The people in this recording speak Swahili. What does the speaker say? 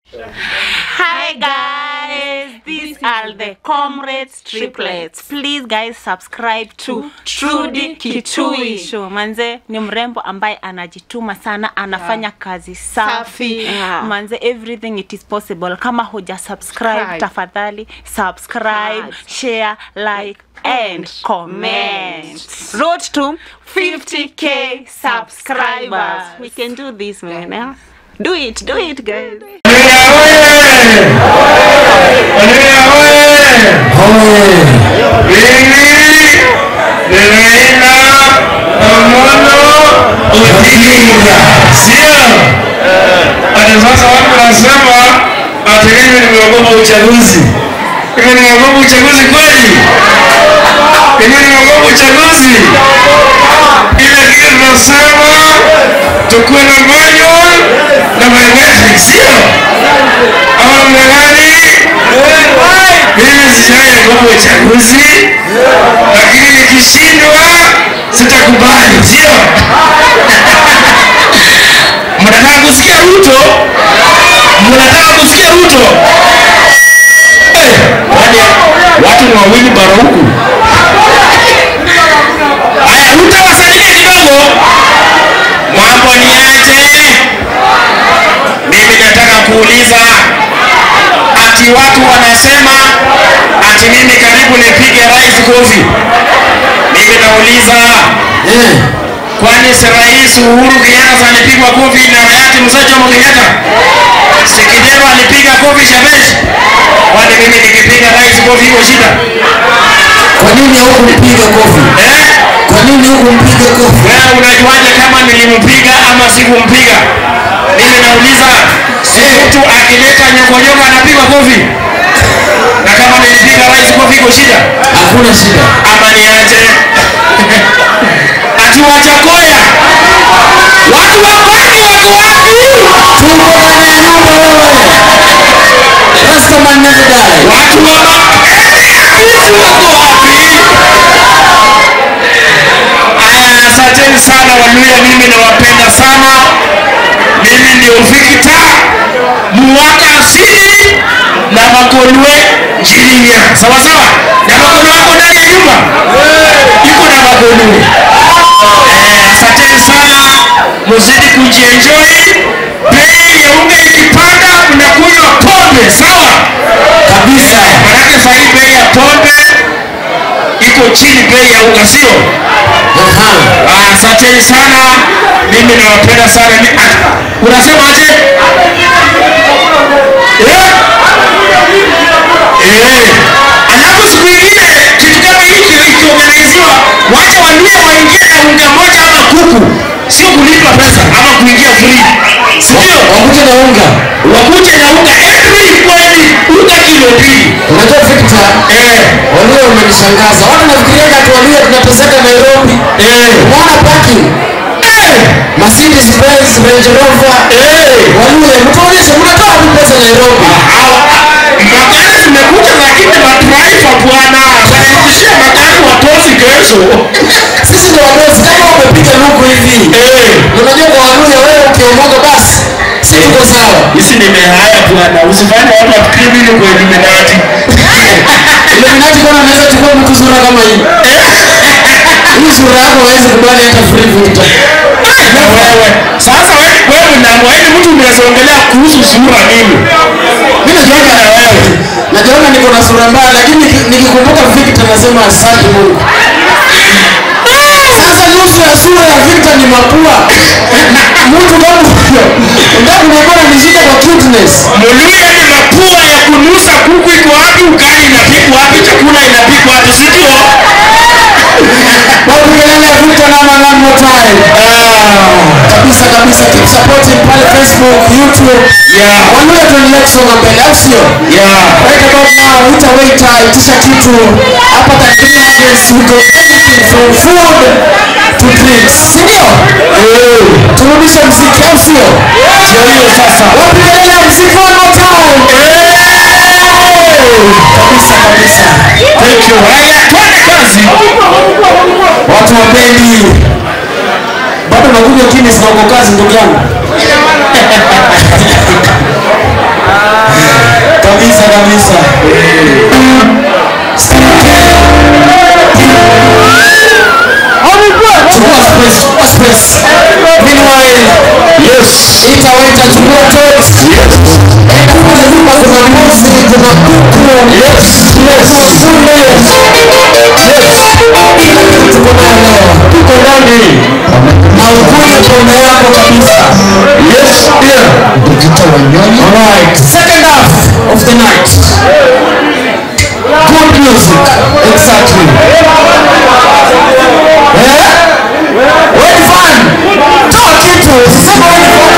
Hi guys, these are the comrades triplets. Please guys subscribe to Trudy Kitui Show. Manze ni mrembo ambaye anajituma sana, anafanya kazi safi. Safi. Yeah. Manze everything it is possible. Kama huja subscribe, Subscribe. tafadhali subscribe, Right. share, like and comment. Road to 50k subscribers. We can do this man. Yeah? Do it, do it guys. Sasa watu wanasema ati mimi nimeogopa uchaguzi. Mimi nimeogopa uchaguzi kweli? Mimi nimeogopa uchaguzi? Ile kitu tunasema tukuwe na manual na biometric, sio? Ama namna gani? Mimi sijaogopa uchaguzi, lakini nikishindwa sitakubali, sio? Mnataka kusikia Ruto? Mnataka kusikia Ruto? Eh, kwani watu ni wawili bara huku. Haya, Ruto wasalimie kidogo. Mambo ni aje? Mimi nataka kuuliza ati watu wanasema ati mimi karibu nipige rais kofi. Mimi nauliza eh, kwani si rais Uhuru Kenyatta alipigwa kofi na hayati Mzee Jomo Kenyatta? Si Kidero alipiga kofi Shebesh? Kwani mimi nikipiga rais kofi iko shida? Kwa nini hukunipiga kofi? Eh? Kwa nini hukumpiga kofi? Wewe unajuaje kama nilimpiga ama sikumpiga? Mimi nauliza, si mtu akileta nyokonyoko anapigwa kofi? Na kama nilipiga rais kofi iko shida? Hakuna shida. Ama niaje? Ati Wajakoya, watu wa Pwani wako wapi? Tuko ndani ya nyumba wewe. Rastaman never die. Watu wa Makerere wako wapi? Aya, asanteni sana Waluya, mimi nawapenda sana. Mimi ndio Victor Muwaka asili na Makolwe Njirinya, sawa sawa. Na Makolwe wako ndani ya nyumba, iko na Makolwe. Eh, asanteni sana, muzidi kujienjoy. Bei ya unga ikipanda, mnakunywa pombe, sawa kabisa. Manake saa hii bei ya pombe iko chini bei ya unga, sio? Aha. Ah, Asanteni sana, mimi nawapenda sana. Ni- ah, Unasema aje? Eh? Eh. Alafu siku ingine kitu kama hiki ikiorganiziwa, wacha waluya waingie na unga moja ama kuku, sio kulipa pesa ama kuingia free, si ndio? Wakuje na unga. Wakuje na unga every kweli, unga kilo mbili. Unajua Victor, Eh, Waluya umenishangaza. Watu nafikiriaga ati Waluya tunateseka Nairobi. eh, Umeona parking? eh, Mercedes Benz, Range Rover. eh. Waluya, mtuonyeshe mnatoa wapi pesa Nairobi? magari zimekuja lakini madraiva bwana wanarudishia magari watozi kesho Sisi ndio wadosi kama umepiga luku hivi. Eh, Unajua kwa Waluya wewe ukiomoka basi si tuko sawa. hizi nimehaya bwana usifanye watu wafikiri mimi kwa Illuminati Illuminati kama anaweza chukua mtu sura kama hii. Hii sura yako hawezi kubali hata free Victor. na wewe sasa wewe wewe na wewe mtu unazongelea kuhusu sura mimi Mimi najiona na wewe najiona niko na sura mbaya lakini niki- nikikumbuka Victor nasema asante Mungu. Sasa nusu ya sura ya Victor ni mapua. Mtu kama huyo ndio kunakuwa ni shida kwa cuteness. Muluya ni mapua ya kunusa kuku iko wapi ugali inapikwa wapi chakula inapikwa wapi si ndio Watu kelele Victor nama one more time. Kabisa kabisa keep supporting pale Facebook, YouTube. Yeah. Waluya tuendelee kusonga mbele au sio? yeah Right about now, waiter waiter, itisha kitu hapa Tanzania Harvest, we got everything from food to drinks. Si ndio? Turudishe mziki au sio? ndio hiyo sasa Wapi kelele ya mziki one more time? Kabisa kabisa. thank you haya twende kazi Watu wapendi. Bado nakunywa Guinness na uko kazi ndugu yangu. kabisa kabisa chukua space chukua space meanwhile Yes. ita waita chukua tot enda kule nyuma kuna mbuzi kuna kuku Yes. Yes. kuna ng'ombe tuko nayo leo Tuko ndani. na ukunywe pombe yako kabisa Yes. Yeah. Alright, second half of the night. Good music, exactly. Eh? When fun, toa kitu, sema when fun.